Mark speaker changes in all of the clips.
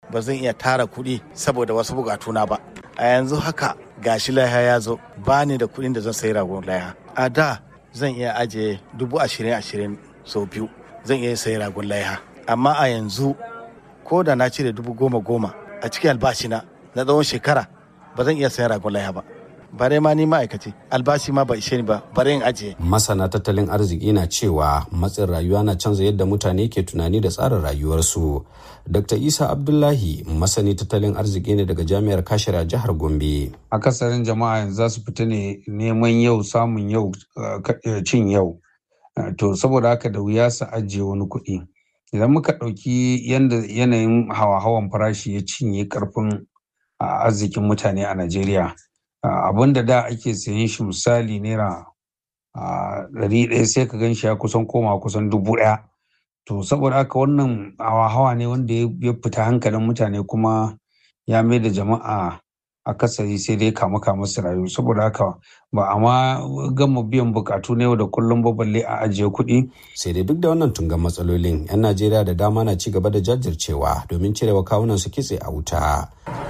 Speaker 1: ba zan iya tara kuɗi saboda wasu bukatuna ba a yanzu haka gashi laiha ya zo ba ni da kuɗin da zan sayi ragon laiha a da zan iya ajiye dubu ashirin ashirin sau biyu zan iya sayi ragon laiha amma a yanzu ko da na cire dubu goma goma a cikin albashina na tsawon shekara ba zan iya sayan ragon laiha ba bare ma ni ma'aikaci albashi ma ba ishe ni ba bare in ajiye.
Speaker 2: Masana tattalin arziki na cewa matsin rayuwa na canza yadda mutane ke tunani da tsarin rayuwarsu. Dr. Isa Abdullahi masani tattalin arziki ne daga jami'ar Kashira jihar Gombe.
Speaker 3: Akasarin jama'a yanzu za su fita ne neman yau samun yau cin yau. To saboda haka da wuya su ajiye wani kuɗi. Idan muka ɗauki yadda yanayin hawa-hawan farashi ya cinye ƙarfin arzikin mutane a Najeriya. abin da da ake sayan shi misali naira ɗari ɗaya sai ka gan shi ya kusan koma kusan dubu ɗaya to saboda haka wannan hawa-hawa ne wanda ya fita hankalin mutane kuma ya mai da jama'a akasari sai dai kama kama su rayu saboda haka ba a ma gama biyan bukatu na yau da kullum ba balle a ajiye kuɗi.
Speaker 2: sai dai duk da wannan tungan matsalolin 'yan najeriya da dama na ci gaba da jajircewa domin cirewa kawunan su kitse a wuta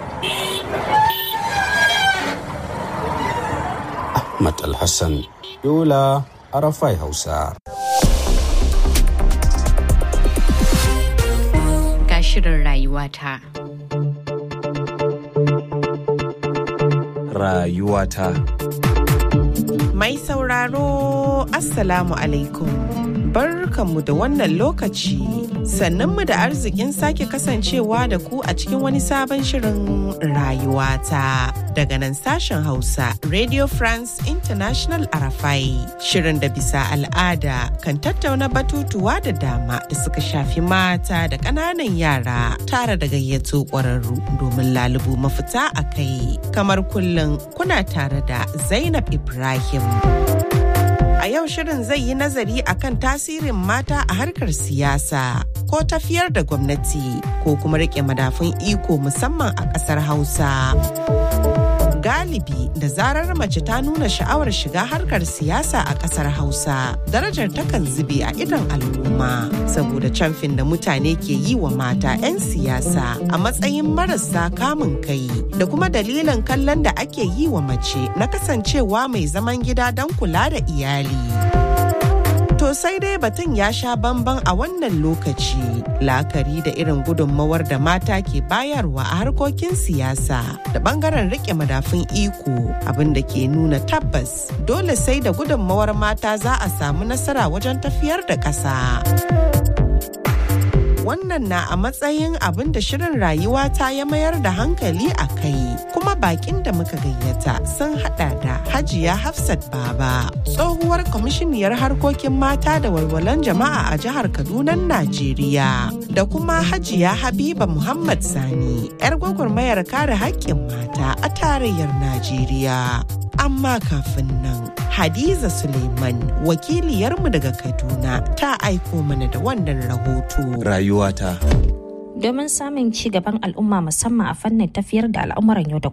Speaker 2: Ahmad Alhassan, Yola, Arafai Hausa.
Speaker 4: Ga shirin rayuwata.
Speaker 5: Rayuwata.
Speaker 6: Mai sauraro, Assalamu alaikum. Barkanmu da wannan lokaci. Sannanmu da arzikin sake kasancewa da ku a cikin wani sabon shirin rayuwata. Daga nan sashen Hausa, Radio France International Arafai. Shirin da bisa al'ada kan tattauna batutuwa da dama da suka shafi mata da ƙananan yara tare da gayyato ƙwararru domin lalubu mafita a kai. Kamar kullum kuna tare da Zainab Ibrahim. A yau shirin zai yi nazari akan tasirin mata a harkar siyasa ko tafiyar da gwamnati ko kuma rike madafun iko musamman a ƙasar Hausa. Galibi da zarar mace ta nuna sha'awar shiga harkar siyasa a ƙasar Hausa, darajar takan zube a idon al'umma saboda camfin da mutane ke yi wa mata 'yan siyasa a matsayin marasa kamun kai da kuma dalilin kallon da ake yi wa mace na kasancewa mai zaman gida don kula da iyali. To sai dai batun ya sha bamban a wannan lokaci la'akari da irin gudunmawar da mata ke bayarwa a harkokin siyasa da bangaren rike madafun iko abin da ke nuna tabbas dole sai da gudunmawar mata za a samu nasara wajen tafiyar da ƙasa. wannan na a matsayin abin da shirin rayuwa ta ya mayar da hankali a kai kuma bakin da muka gayyata sun hada da hajiya hafsat baba tsohuwar kwamishiniyar harkokin mata da walwalan jama'a a jihar kaduna najeriya da kuma hajiya habiba muhammad sani 'yar gwagwarmayar kare haƙƙin mata a tarayyar najeriya amma kafin nan Hadiza Suleiman wakiliyarmu daga Kaduna ta aiko mana da wannan rahoto.
Speaker 5: Rayuwata.
Speaker 7: Domin samun ci gaban al'umma musamman a fannin tafiyar da al'amuran yau da